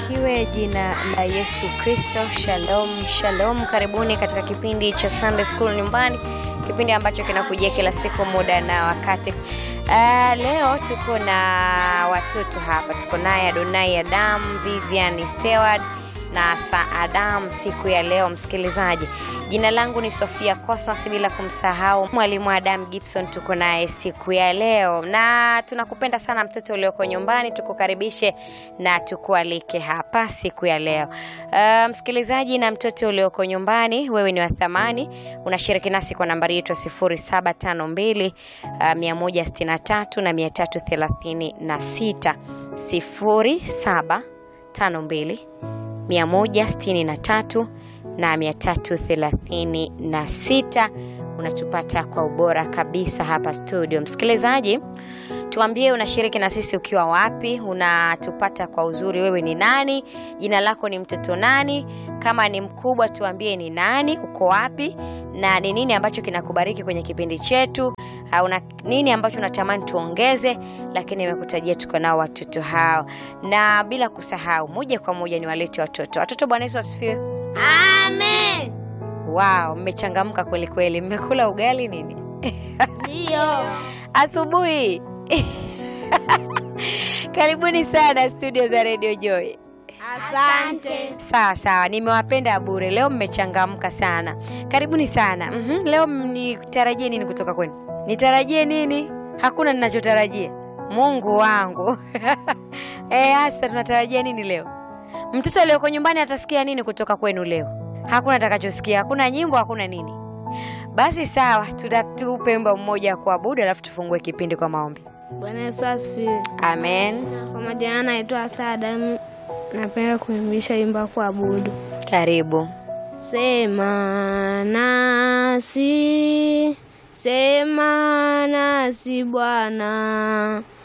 libarikiwe jina la Yesu Kristo. Shalom, shalom. Karibuni katika kipindi cha Sunday School nyumbani, kipindi ambacho kinakujia kila siku muda na wakati. Uh, leo tuko na watoto hapa, tuko naye Adonai Adam, Vivian Stewart na Sa Adam siku ya leo. Msikilizaji, jina langu ni Sofia Cosmas, bila kumsahau mwalimu Adam Gibson, tuko naye siku ya leo, na tunakupenda sana mtoto ulioko nyumbani, tukukaribishe na tukualike hapa siku ya leo. Uh, msikilizaji na mtoto ulioko nyumbani, wewe ni wa thamani, unashiriki nasi kwa nambari yetu ya 0752 uh, 163 na 336 0752 163 na 336. Unatupata kwa ubora kabisa hapa studio. Msikilizaji, tuambie unashiriki na sisi ukiwa wapi, unatupata kwa uzuri. Wewe ni nani? Jina lako ni mtoto nani? Kama ni mkubwa, tuambie ni nani, uko wapi, na ni nini ambacho kinakubariki kwenye kipindi chetu au na nini ambacho unatamani tuongeze, lakini nimekutajia tuko nao watoto hao, na bila kusahau, moja kwa moja ni walete watoto. Watoto, Bwana Yesu asifiwe. Amen. Wow, mmechangamka kweli kweli. Mmekula ugali nini Ndio. asubuhi? Karibuni sana studio za Radio Joy. Asante. Sawa sawa, nimewapenda bure. Leo mmechangamka sana, karibuni sana. Mhm, leo nitarajie nini kutoka kwenu? Nitarajie nini? Hakuna ninachotarajia. Mungu wangu eh, hasa tunatarajia nini leo? Mtoto aliyoko nyumbani atasikia nini kutoka kwenu leo? Hakuna atakachosikia, hakuna nyimbo, hakuna nini. Basi sawa, tutatupe wimbo mmoja wa kuabudu, alafu tufungue kipindi kwa maombi. Bwana Yesu asifiwe. Amen. Kwa majina naitwa Sada, napenda kuimbisha wimbo wa kuabudu. Karibu. Sema nasi, sema nasi Bwana,